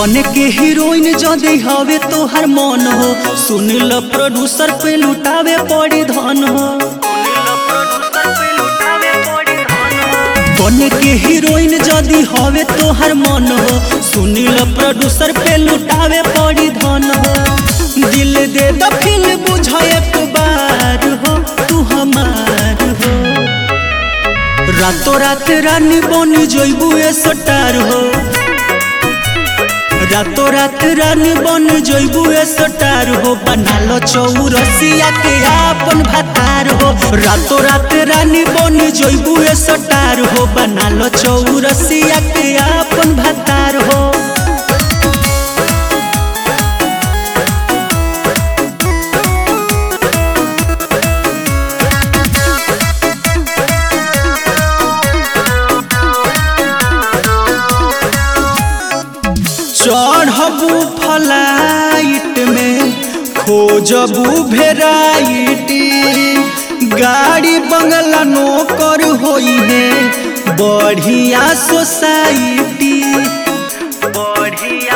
बने के हीरोइन जदे हवे तोहर मन हो सुन ल प्रोड्यूसर पे लुटावे पड़ी धन हो बने के हीरोइन जदी हवे तोहर मन हो सुन ल प्रोड्यूसर पे लुटावे पड़ी धन हो दिल दे द फिल बुझ एक बार हो तू हमार हो रातों रात रानी बनी जोइबू ए सटार हो रातों रात रानी बन जोइबू ए सटार हो बना लो चौरसिया के आपन भातार हो रातों रात रानी बन जोइबू ए सटार हो बना लो चौरसिया के आपन भातार हो चढ़बू फ्लाइट में खोजबू भेराइटी गाड़ी बंगला नौकर होई है बढ़िया सोसाइटी बढ़िया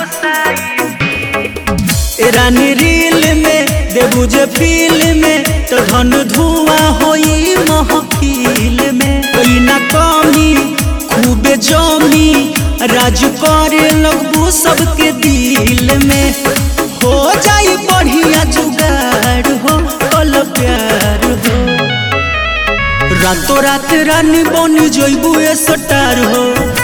सोसाइटी रानी रील में देबू जे फील में तो धन धुआं होई महफिल में कोई ना कमी खूबे जमी राज करे लगबू सबके दिल में हो जाई बढ़िया जुगाड़ हो कल प्यार हो रातों रात रानी बन जोइबू ए सटार हो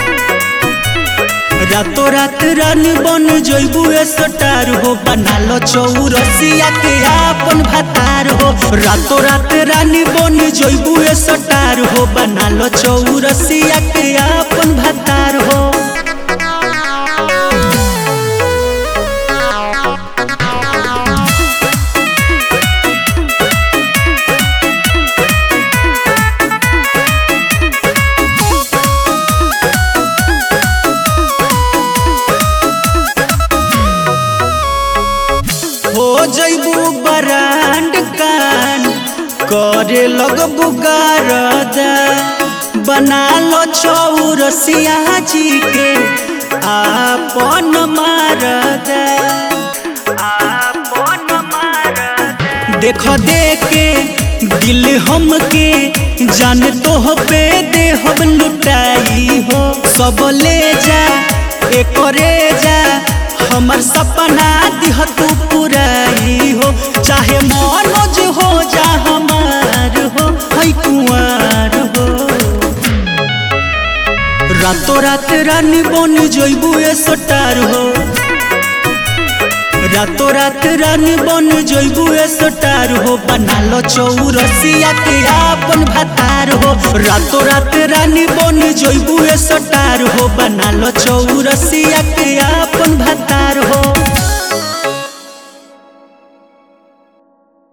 रातों रात रानी बन जोइबू ए सटार हो बना लो चौरसिया के आपन भातार हो रातों रात रानी बन जोइबू ए सटार हो बना लो चौरसिया के आपन भातार हो हो जइबू बरांड कान करे लगबू गारदा बना लो चौरसिया जी के आपन मारदा आपन मारदा देख देखे दिल हमके जान तो पे दे हम लुटाई हो सब ले जा एकरे जा हमर सपना दिह तू पुराई हो चाहे मनोज हो जा हमार हो है कुंवार हो रातों रात रानी बन जोइबू ए सटार हो रातों रात रानी बन जोइबू ए सटार हो बना लो चौरसिया के आपन भातार हो रातों रात रानी बन जोइबू ए सटार हो बना लो चौरसिया के आपन भातार हो